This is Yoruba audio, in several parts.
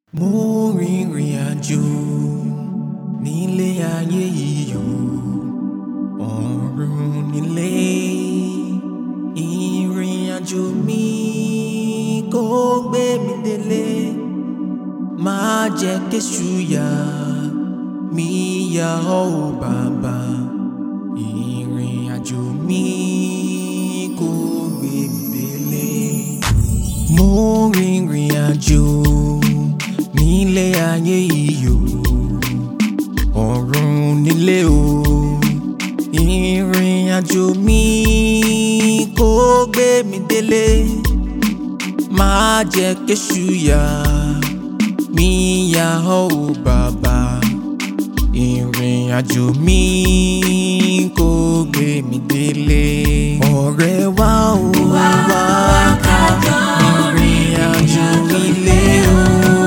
mo rìnrìn àjò nílé ayé yìí o ọ̀run nílé ìrìn àjò mi kò gbé mi délé má jẹ́ kéṣù yà mí yà ọ́ ò bàbá ìrìn àjò mi kò gbé mi délé mo rìnrìn àjò nílé ayé yìí o ọ̀run nílé o ìrìn àjò mi kò gbé mi délé má jẹ́ kéṣù yà mí yà ọ́ ò bàbá ìrìn àjò mi kò gbé mi délé ọ̀rẹ́ wa ò wá ká ìrìn àjò ilé o.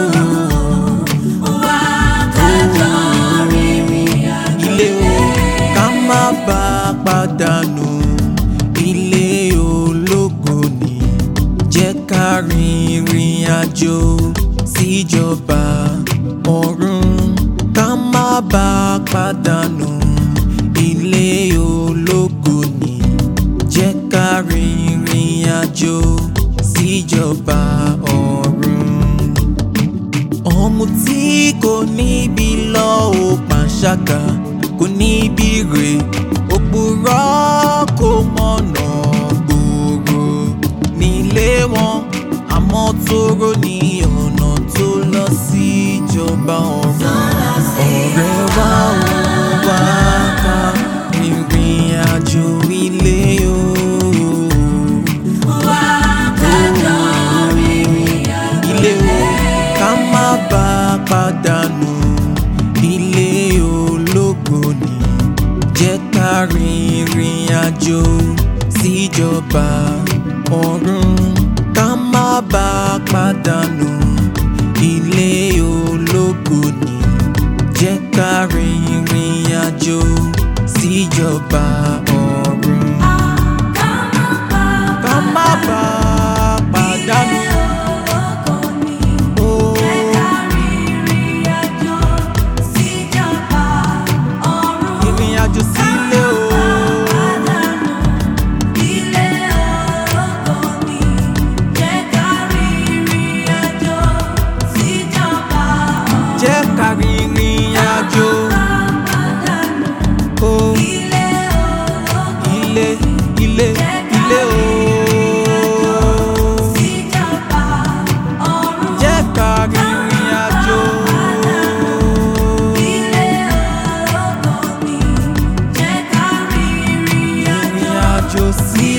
ilé o ká má bá a pàdánù ilé ológo ni jẹ́ ká rin ìrìn àjò síjọba ọ̀run ká má bá a pàdánù ilé ológo ni jẹ́ ká rin ìrìn àjò síjọba ọ̀run ọmọ tí kò níbi lọ ò pàṣágà kò níbi rè òpùrọ́ kò mọ̀nà gbòòrò nílé wọn àmọ́ tóró ní ọ̀nà tó lọ sí ìjọba ọ̀run ọ̀rẹ́ wa ò wá ká ìrìn àjò ilé o. ilé o ká má bá a pàdánù ilé ológo ni jẹ́ ká rin ìrìn àjò síjọba ọ̀run ká má bá a pàdánù ilé ológo ni jẹ́ ká rin ìrìn àjò síjọba ọ̀run ká má bá a pàdánù. Oh. ìrìn àjò sílé o. jẹ́ ká rin ìrìn àjò. o. ilé ilé ilé o. jẹ́ ká rin ìrìn àjò. ìrìn àjò sí